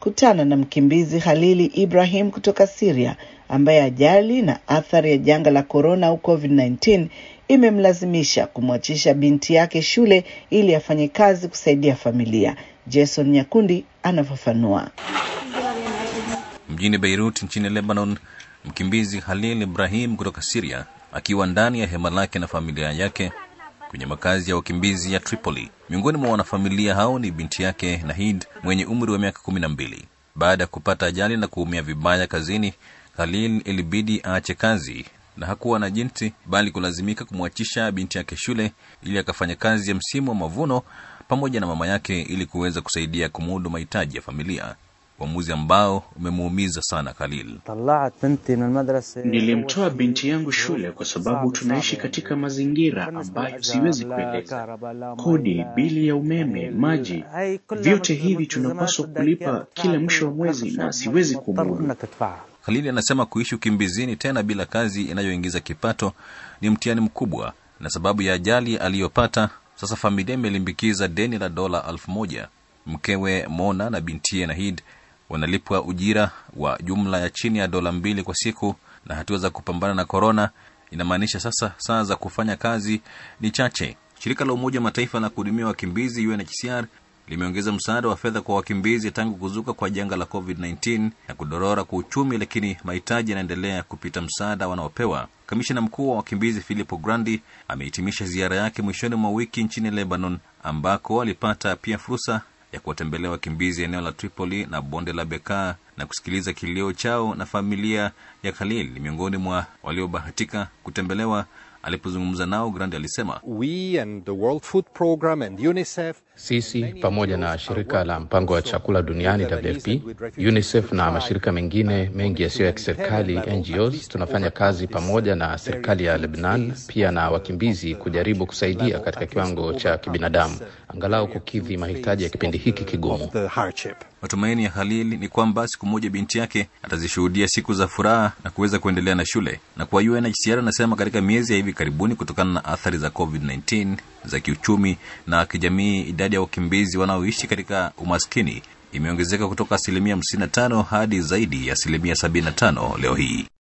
kutana na mkimbizi Halili Ibrahim kutoka Syria ambaye ajali na athari ya janga la korona au COVID-19 imemlazimisha kumwachisha binti yake shule ili afanye kazi kusaidia familia. Jason Nyakundi anafafanua. Mjini Beirut nchini Lebanon, mkimbizi Halil Ibrahim kutoka Syria akiwa ndani ya hema lake na familia yake kwenye makazi ya wakimbizi ya Tripoli. Miongoni mwa wanafamilia hao ni binti yake Nahid mwenye umri wa miaka kumi na mbili. Baada ya kupata ajali na kuumia vibaya kazini, Khalil ilibidi aache kazi na hakuwa na jinsi bali kulazimika kumwachisha binti yake shule ili akafanya kazi ya msimu wa mavuno pamoja na mama yake ili kuweza kusaidia kumudu mahitaji ya familia, uamuzi ambao umemuumiza sana Khalil. Nilimtoa binti yangu shule kwa sababu tunaishi katika mazingira ambayo siwezi kueleza. Kodi, bili ya umeme, maji, vyote hivi tunapaswa kulipa kila mwisho wa mwezi na siwezi kumudu. Khalili anasema kuishi ukimbizini tena bila kazi inayoingiza kipato ni mtihani mkubwa, na sababu ya ajali aliyopata, sasa familia imelimbikiza deni la dola elfu moja. Mkewe Mona na bintie Nahid wanalipwa ujira wa jumla ya chini ya dola mbili kwa siku, na hatua za kupambana na korona inamaanisha sasa saa za kufanya kazi ni chache. Shirika la Umoja wa Mataifa la kuhudumia wakimbizi UNHCR limeongeza msaada wa fedha kwa wakimbizi tangu kuzuka kwa janga la COVID-19 na kudorora kwa uchumi, lakini mahitaji yanaendelea kupita msaada wanaopewa. Kamishina mkuu wa wakimbizi Filippo Grandi amehitimisha ziara yake mwishoni mwa wiki nchini Lebanon, ambako alipata pia fursa ya kuwatembelea wakimbizi eneo la Tripoli na bonde la Bekaa na kusikiliza kilio chao, na familia ya Khalil ni miongoni mwa waliobahatika kutembelewa. Alipozungumza nao, Grandi alisema We and the World Food Program and UNICEF sisi pamoja na shirika la mpango wa chakula duniani WFP, UNICEF na mashirika mengine mengi yasiyo ya kiserikali NGOs, tunafanya kazi pamoja na serikali ya Lebanon pia na wakimbizi kujaribu kusaidia katika kiwango cha kibinadamu, angalau kukidhi mahitaji ya kipindi hiki kigumu. the hardship. Matumaini ya Khalil ni kwamba siku moja binti yake atazishuhudia siku za furaha na kuweza kuendelea na shule. Na kwa UNHCR anasema katika miezi ya hivi karibuni, kutokana na athari za COVID-19 za kiuchumi na kijamii, idadi ya wakimbizi wanaoishi katika umaskini imeongezeka kutoka asilimia 55 hadi zaidi ya asilimia 75 leo hii.